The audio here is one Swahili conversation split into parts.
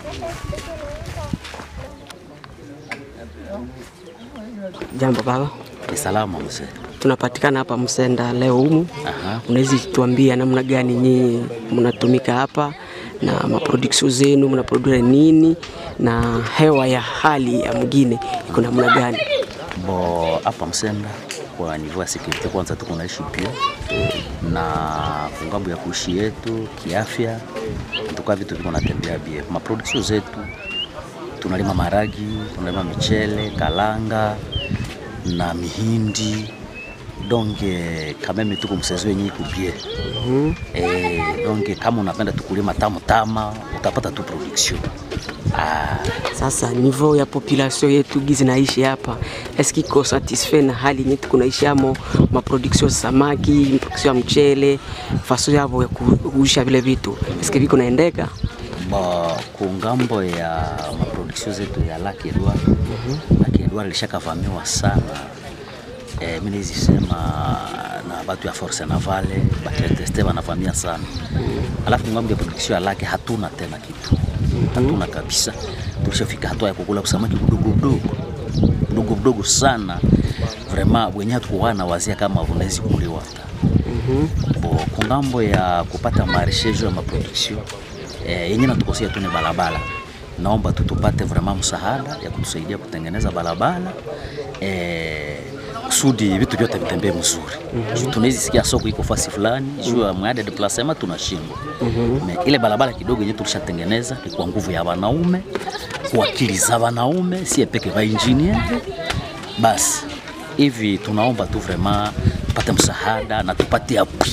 Jambo baba, Ni salama mzee. tunapatikana hapa Msenda leo humu. Aha. Unaweza tuambia namna gani nyinyi mnatumika hapa na maproduction zenu, mnaprodua nini na hewa ya hali ya mgine iko namna gani? Bo hapa Msenda kwa niveau ya security kwanza tuko naishi pia na kungambo ya kuishi yetu kiafya, tuka vitu viko natembea bie. Ma production zetu tunalima maragi, tunalima michele, kalanga na mihindi donge kameme tuko msezo yenye iko bie. Eh, donge kama unapenda tukulima tamu tama utapata tu production. Ah, Sasa niveau ya population yetu gizi naishi hapa eski iko satisfait na hali yenye tuko naishi amo, maproduction ya samaki, production ya mchele, faso yavo ya kuusha vile vitu eski viko naendeka? Ba, kungambo ya maproduction zetu ya Lake Edward Lake Edward lishakavamiwa sana e, mimi nizisema na batu ya Force Navale baketeste wanavamia sana alafu ngambo ya production ya Lake hatuna tena kitu hatuna kabisa tulishafika hatua ya kukula samaki mdogo mdogo mdogo mdogo sana vraiment wenyewe tukuwa na wazia kama unawezi kuliwa hata bo kungambo ya kupata marishejo ya maproduction eh, yenye natukosia tu ni barabara. Naomba tu tupate vraiment msaada ya kutusaidia kutengeneza barabara eh, kusudi vitu vyote vitembee mzuri. Juu tunaweza sikia soko iko fasi fulani juu ya mwada de placement tunashindwa. Me ile barabara kidogo yenye tulishatengeneza ni kwa nguvu ya wanaume, kwa akili za wanaume, si peke ba engineer. Basi hivi tunaomba tu vraiment tupate msaada na tupate appui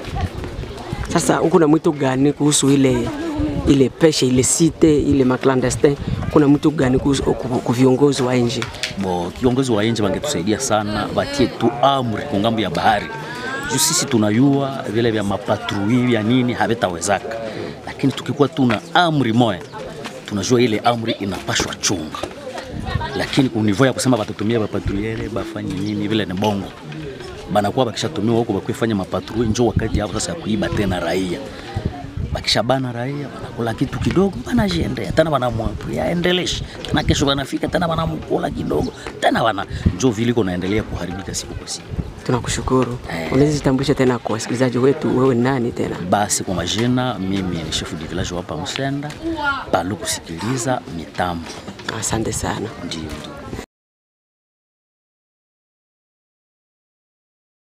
Sasa uko na mwito gani kuhusu ile ile peshe ile site ile maclandestin? Kuna mwito gani kuhusu ku- ku viongozi wa nje? bo kiongozi wa nje wangetusaidia sana, watie tu amri kwa ngambo ya bahari, juu sisi tunayua vile vya mapatrui vya nini havitawezaka, lakini tukikuwa tuna amri moya, tunajua ile amri inapashwa chunga, lakini kunivyo ya kusema batutumia bapatruiere bafanye nini, vile ni bongo banakuwa bakishatumiwa huko bakuifanya mapatrui, njo wakati hapo sasa ya kuiba tena raia bakishabana raia wanakula kitu kidogo, wanajiendea tena, wanamwapia aendeleshe tena, kesho wanafika tena wanamkula kidogo tena, wana njo viliko naendelea kuharibika siku kwa siku. Tunakushukuru. Eh. Unaweza jitambulisha tena kwa wasikilizaji wetu, wewe ni nani tena? Basi kwa majina, mimi ni chef du village hapa Msenda, palu kusikiliza mitambo, Asante sana. ndio ndio.